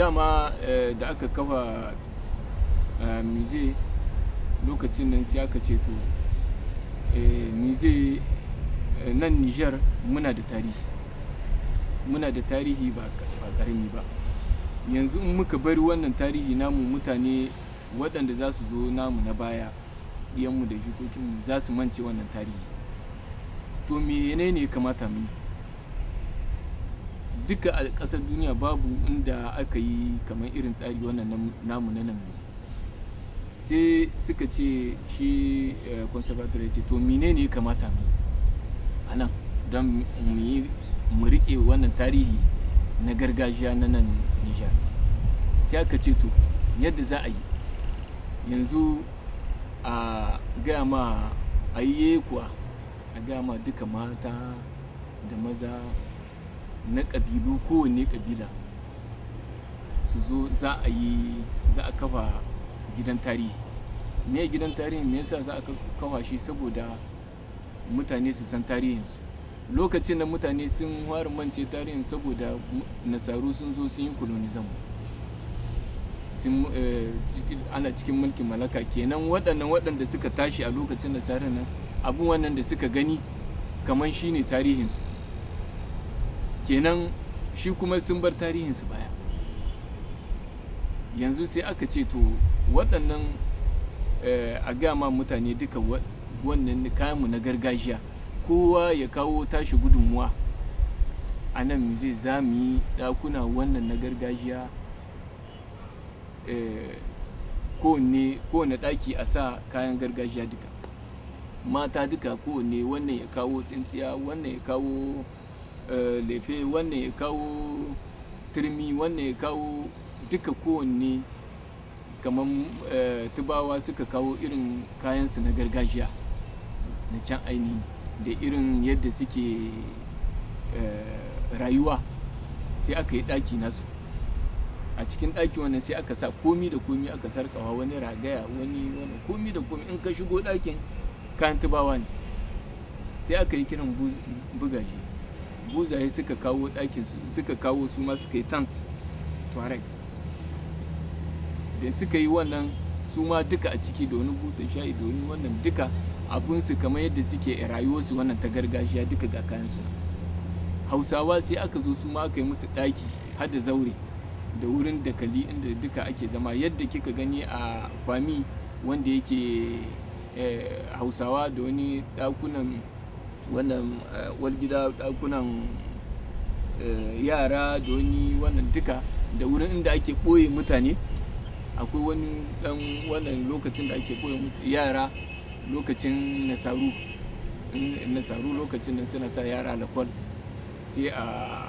dama eh, da aka kafa eh, musée lokacin nan sai aka ce to eh, musée eh, nan niger muna da tarihi muna da tarihi ba ba karami ba yanzu in muka bari wannan tarihi namu mutane waɗanda za su zo namu na baya ɗiyanmu da jikokinmu za su mance wannan tarihi to mene ne ya kamata mu yi duka a ƙasar duniya babu inda aka yi kamar irin tsari wannan nam- namu na nan yanzu sai suka ce shi eh, conservator ya ce to mene ne ya kamata mu yi a nan don mu yi mu riƙe wannan tarihi na gargajiya na nan nijar sai aka ce to yadda za a yi yanzu a gaya ma a yi kuwa a gaya ma duka mata da maza na ƙabilu kowanne ƙabila su zo za a yi za a kafa gidan tarihi me gidan tarihi me yasa za a kafa shi saboda mutane su san tarihinsu lokacin da mutane sun fara mance tarihin saboda mu- nasaru sun zo sun yi kolonizam sun eh, cikin- ana cikin mulkin mallaka kenan waɗannan waɗanda suka tashi a lokacin nasarar nan abin wannan da suka gani kamar shi ne tarihinsu kenan shi kuma sun bar tarihinsu baya yanzu sai aka ce to waɗannan eh, a gama mutane duka wa- wannan kayanmu na gargajiya kowa ya kawo tashi gudunmuwa a nan zai za mu yi ɗakuna wannan na gargajiya eh, kowanne kowane ɗaki a sa kayan gargajiya duka mata duka kowanne wannan ya kawo tsintsiya wannan ya kawo eh, lefe wannan ya kawo turmi wannan ya kawo duka kowanne kamar eh, tubawa suka kawo irin kayansu na gargajiya na can ainihi da irin yadda suke eh, rayuwa sai aka yi ɗaki nasu a cikin ɗaki wannan sai aka sa komi da komi aka sarkawa wani ragaya wani wani komi da komi in ka shigo ɗakin kayan tubawa ne sai aka yi kiran bu- bugaje buzaye suka kawo ɗakin su suka kawo su ma suka yi tant tuareg da suka yi wannan su ma duka a ciki da wani butan shayi da wani wannan duka abunsu kamar yadda suke rayuwarsu wannan ta gargajiya duka ga kayansu nan hausawa sai aka zo su ma aka yi musu ɗaki har da zaure da wurin dakali inda duka ake zama yadda kika gani a fami wanda yake eh, hausawa da wani ɗakunan wannan eh, walgida ɗakunan eh, yara da wani wannan duka da wurin inda ake ɓoye mutane akwai wani ɗan wannan lokacin da ake ɓoye mut- yara lokacin nasaru in nasaru lokacin da suna sa yara lakwal sai a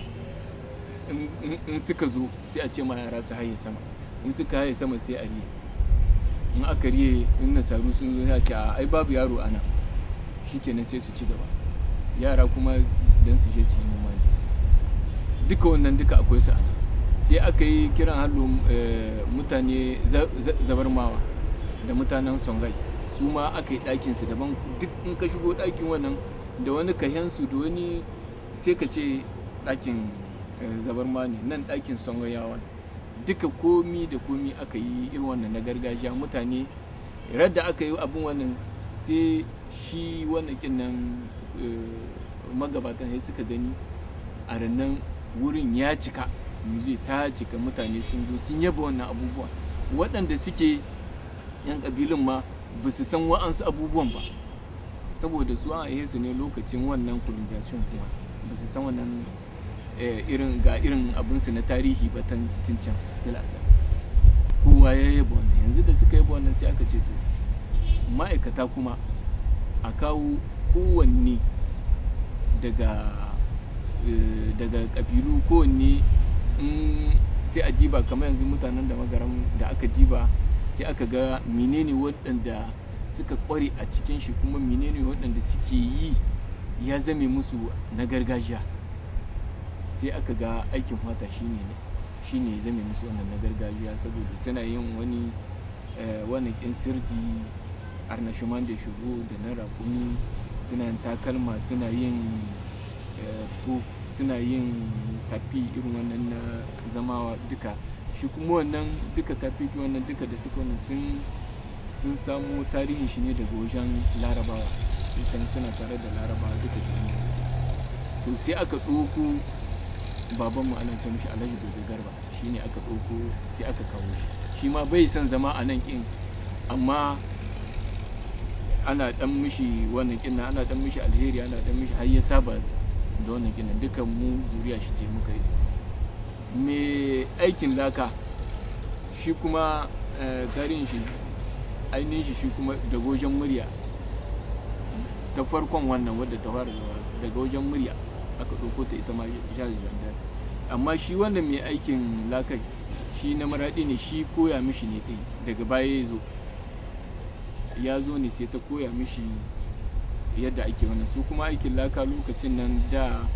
in- in- in suka zo sai a ce ma yara su haye sama in suka haye sama sai a riye in aka riye in nasaru sun zo ya ce a ai babu yaro ana shikenan sai su ci gaba yara kuma don su je su yi noma ne duka wannan duka akwai su ana sai aka yi kiran hallo eh, mutane za- za- zabarmawa da mutanen songai su ma aka yi ɗakinsu daban duk in ka shigo ɗakin wannan da wani kahensu da wani sai ka ce ɗakin eh, zabarma ne nan ɗakin songayawa ne duka komi da komi aka yi irin wannan na gargajiya mutane radda aka yi abin wannan sai shi wannan kin nan eh, magabatan sai suka gani a rannan wurin ya cika zai ta cika mutane sun zo sun yaba wannan abubuwa waɗanda suke yan ƙabilun ma ba su san wa'ansu abubuwan ba saboda su an aihe su ne lokacin wannan colonization kuma ba su san wannan eh, irin ga irin abinsu na tarihi ba tan tun can fil azal. kowa ya yaba wannan yanzu da suka yaba wannan sai aka ce to ma'aikata kuma a kawo kowanne daga eh, daga ƙabilu kowanne in sai a diba kamar yanzu mutanen da magaram da aka diba sai aka ga menene waɗanda suka ƙware a cikin shi kuma menene waɗanda suke yi ya zame musu na gargajiya sai aka ga aikin fata shine ne shine ya zame musu wannan na gargajiya saboda suna yin wani eh, wani kin sirdi arnashuman da shigo da na rakumi suna yin takalma suna yin eh, puf suna yin tafi irin wannan na zama duka shi kuma wannan duka tafi wannan duka da suka wannan sun sun samu tarihin shi ne daga wajen larabawa san suna tare da larabawa duka duniya to sai aka ɗauko babanmu ana ce mishi alhaji gobe garba shi ne aka ɗauko sai aka kawo shi shi ma bai son zama a nan ƙin amma ana ɗan mishi wannan ƙin ana ɗan mishi alheri ana ɗan mishi har ya saba da wannan ƙin dukan mu zuriya shi ce muka yi me aikin laka shi kuma tarihin shi ainihin shi shi kuma daga wajen murya ta farkon wannan wadda ta fara daga wajen murya aka ɗauko ta ita ma jihar zandar amma shi wannan mai aikin lakai shi na maraɗi ne shi koya mishi ne ta yi daga baya ya zo ya zo ne sai ta koya mishi yadda ake wannan su kuma aikin laka lokacin nan da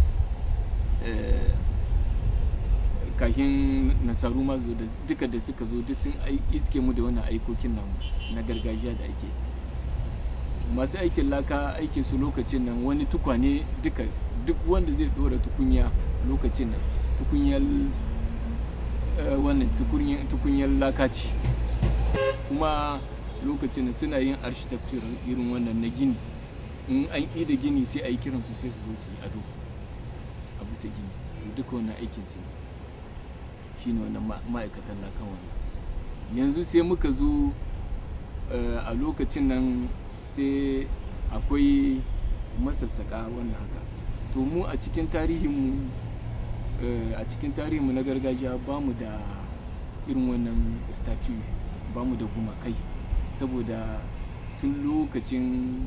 kahin nasaru ma zo da duka da suka zo duk sun iske mu da wannan aikokin nan na gargajiya da ake masu aikin laka aikin su lokacin nan wani tukwane duka duk wanda zai dora tukunya lokacin nan tukunyar wannan tukunyar laka ce kuma lokacin nan suna yin architecture irin wannan na gini in an yi da gini sai a yi kiransu sai su zo su yi ado a bisa gini to duka wannan aikin su ne shi ne wannan ma'aikatan lakan wannan yanzu sai muka zo a lokacin nan sai akwai masassaka wannan haka to mu a cikin tarihinmu a cikin tarihinmu na gargajiya ba mu da irin wannan statue ba mu da gumakai saboda tun lokacin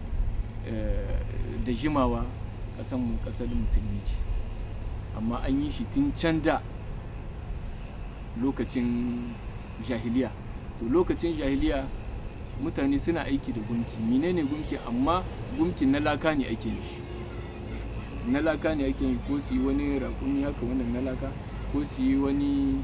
da jimawa ƙasanmu ƙasar musulmi ce amma an yi shi tun can da lokacin jahiliya to lokacin jahiliya mutane suna aiki da gumki menene gumki amma gumkin na laka ne ake yi na laka ne ake yi ko su yi wani rakumi haka wannan na laka ko su yi wani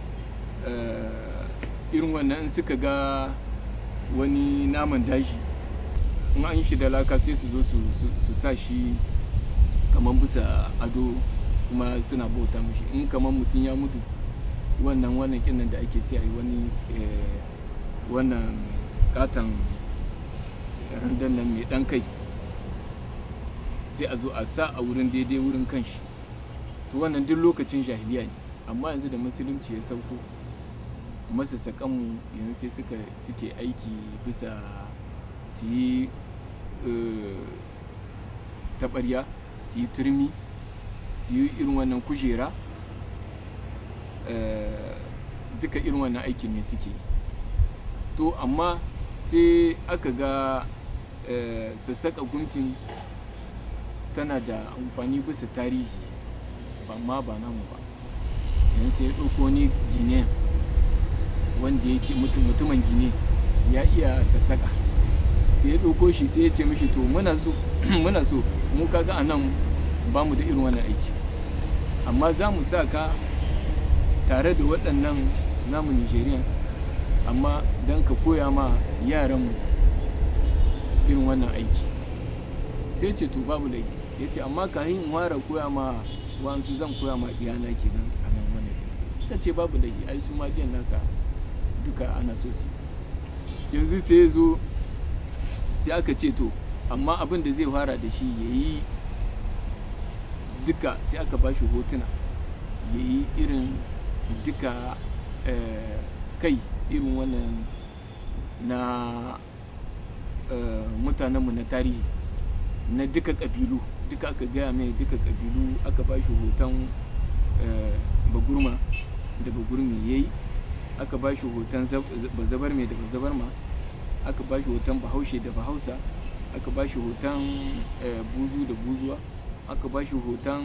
irin wannan suka ga wani naman daji in an shi da laka sai su zo su sa shi kamar bisa ado kuma suna bauta mashi in kamar mutum ya mutu wannan wannan kinnan da ake sai a yi wani wannan katon randan nan mai dan kai sai a zo a sa a wurin daidai wurin kanshi to wannan duk lokacin jahiliya ne amma yanzu da musulunci ya sauko masassakanmu yanzu sai suka suke aiki bisa su yi taɓarya su yi turmi su yi irin wannan kujera duka irin wannan aikin ne suke to amma sai aka ga sassaka gunkin tana da amfani bisa tarihi ba ma ba namu ba yanzu sai ya ɗauko ni gine wanda yake mutumin gine ya iya sassaka sai ya ɗauko shi sai ya ce mishi to muna so muna so mu kaga a nan ba mu da irin wannan aiki amma za mu sa ka tare da waɗannan namu nigerian amma don ka koya ma yaranmu irin wannan aiki sai ce to babu laifi ya ce amma kahin in fara koya ma wa'ansu zan koya ma iyana kenan a nan wani ka ce babu laifi ai su ma biyan naka duka ana so su yanzu sai ya zo sai aka ce to amma abin da zai fara da shi ya yi duka sai aka ba shi hotuna ya yi irin duka kai irin wannan na mutanenmu na tarihi na duka ƙabilu duka aka gaya mai duka ƙabilu aka ba shi hoton bagurma da bagurmi ya yi aka ba shi hoton bazabar mai da bazabar ma aka ba shi hoton bahaushe da bahausa aka ba shi hoton buzu da buzuwa aka ba shi hoton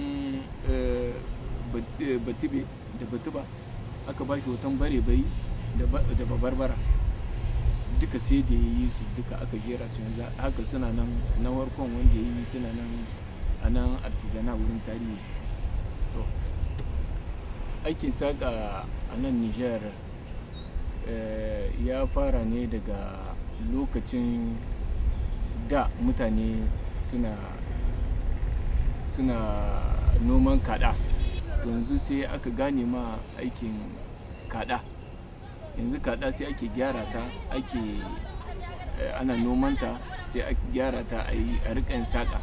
batibe da batuba aka ba shi hoton bare-bari da babarbara duka sai da ya yi su duka aka jera su yanzu haka suna nan na warkon wanda ya yi suna nan a nan artizana wurin tarihi to aikin saƙa a nan niger ya fara ne daga lokacin da mutane suna suna noman kaɗa to yanzu sai aka gane ma aikin kaɗa yanzu kaɗa sai ake gyara ta ake ana nomanta sai ake gyara ta a yi a riƙa saƙa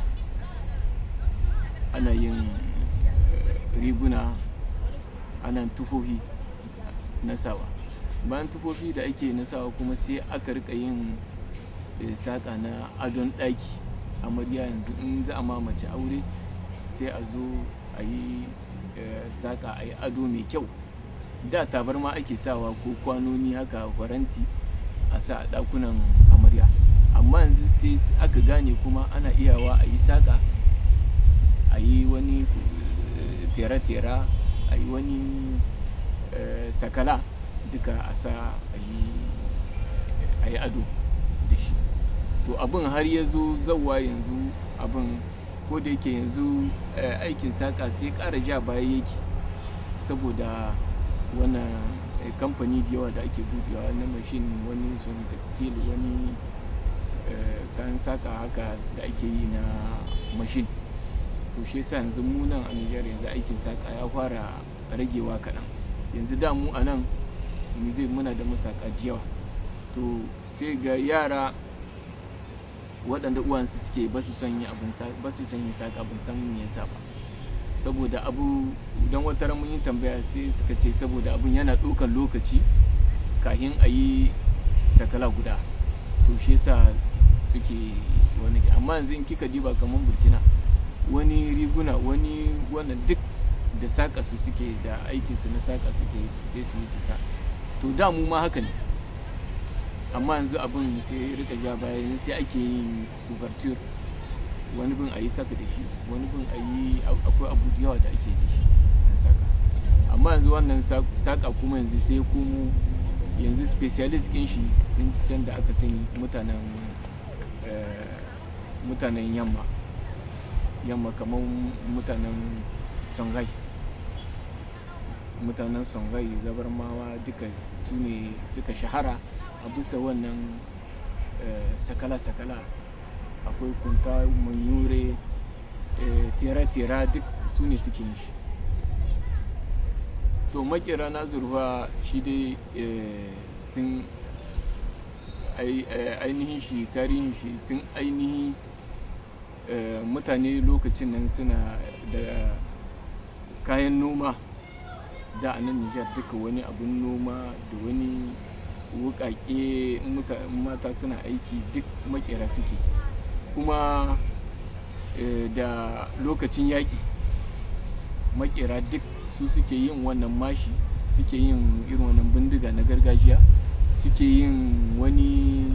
ana yin riguna ana tufofi na sawa bayan tufofi da ake na sawa kuma sai aka rika yin saƙa na adon ɗaki amarya yanzu in za a mamace aure sai a zo a yi saƙa a yi ado mai kyau da tabarma ake sawa ko kwanoni haka faranti a sa a ɗakunan amarya amma yanzu sai aka gane kuma ana iyawa a yi saƙa a yi wani tera-tera a yi wani sakala duka a sa a yi ado da shi to abin har ya zo zauwa yanzu abin ko da yake yanzu aikin saƙa sai ƙara ja baya yake saboda wannan kamfani da yawa da ake buɗewa na mashin wani sun textile wani kayan saƙa haka da ake yi na mashin to shi yasa yanzu mu nan a Nijar yanzu aikin saƙa ya fara ragewa kaɗan yanzu da mu a nan zai muna da masaka yawa to sai ga yara waɗanda uwansu suke ba su son yin abin ba su son yin saƙa ban san me yasa ba saboda abu don wata ran mun yi tambaya sai suka ce saboda abun yana ɗaukar lokaci kafin a yi sakala guda to shi yasa suke wani amma yanzu in kika diba kamar burkina wani riguna wani wannan duk da saƙa su suke da aikin su na saƙa suke sai su yi su sa to da mu ma haka ne amma yanzu abin sai rika ja baya sai ake yin ouverture wani bin a yi saka da shi wani bin a yi akwai abu da yawa da ake da shi na saka amma yanzu wannan saka kuma yanzu sai komo yanzu specialist kin shi tun can da aka sani mutanen mutanen yamma yamma kamar mutanen songhai mutanen songhai zabarmawa duka su ne suka shahara a bisa wannan sakala-sakala akwai kunta manyure tera-tera duk su ne suke shi to makera na zurfa shi dai tun ainihin shi tarihin shi tun ainihin mutane lokacin nan suna da kayan noma da a nan nijar duka wani abun noma da wani wukake mata suna aiki duk makera suke kuma da lokacin yaƙi makera duk su suke yin wannan mashi suke yin irin wannan bindiga na gargajiya suke yin wani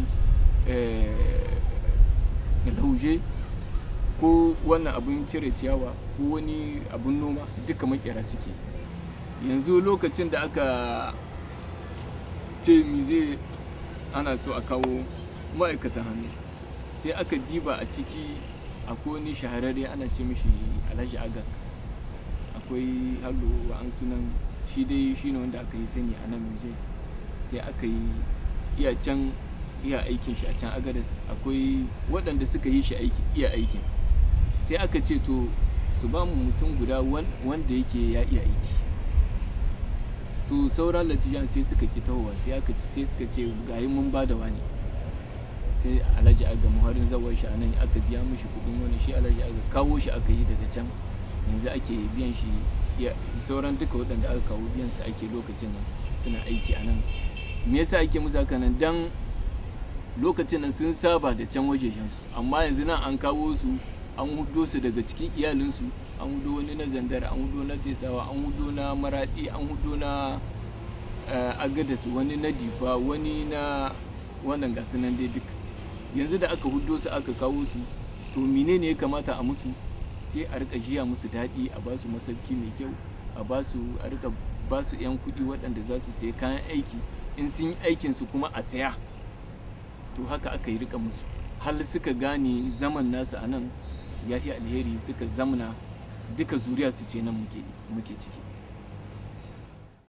lauje ko wannan abin cire ciyawa ko wani abin noma duka makera suke yanzu lokacin da aka ce mize ana so a kawo ma'aikatan hannu sai aka diba a ciki akwai wani shahararre ana ce mishi alhaji agak akwai hallo an sunan shi dai shi ne wanda aka yi sani a nan mize sai aka yi iya can iya aikin shi a can agadas akwai waɗanda suka yi shi iya aikin sai aka ce to su ba mu mutum guda wanda yake ya iya aiki to sauran latijan sai suka ki tahowa sai aka sai suka ce gayi mun ba da wani sai alhaji aga muharin zawar shi anan aka biya mishi kudin wani shi alhaji aga kawo shi aka yi daga can yanzu ake biyan shi sauran duka waɗanda aka kawo biyan su ake lokacin nan suna aiki a nan me yasa ake musu haka nan dan lokacin nan sun saba da can wajejen su amma yanzu nan an kawo su an hudo su daga cikin iyalinsu an hudo wani na zandar an hudo na tesawa an hudo na maradi an hudo na agadas wani na difa wani na wannan gasu nan dai duk yanzu da aka hudo su aka kawo su to menene ya kamata a musu sai a rika jiya musu daɗi a ba su masauki mai kyau a ba su a rika ba su 'yan kuɗi waɗanda za su sayi kayan aiki in sun yi aikin su kuma a saya to haka aka yi rika musu hal suka gane zaman nasu a nan ya fi alheri suka zamna duka zuriya su ce nan muke ciki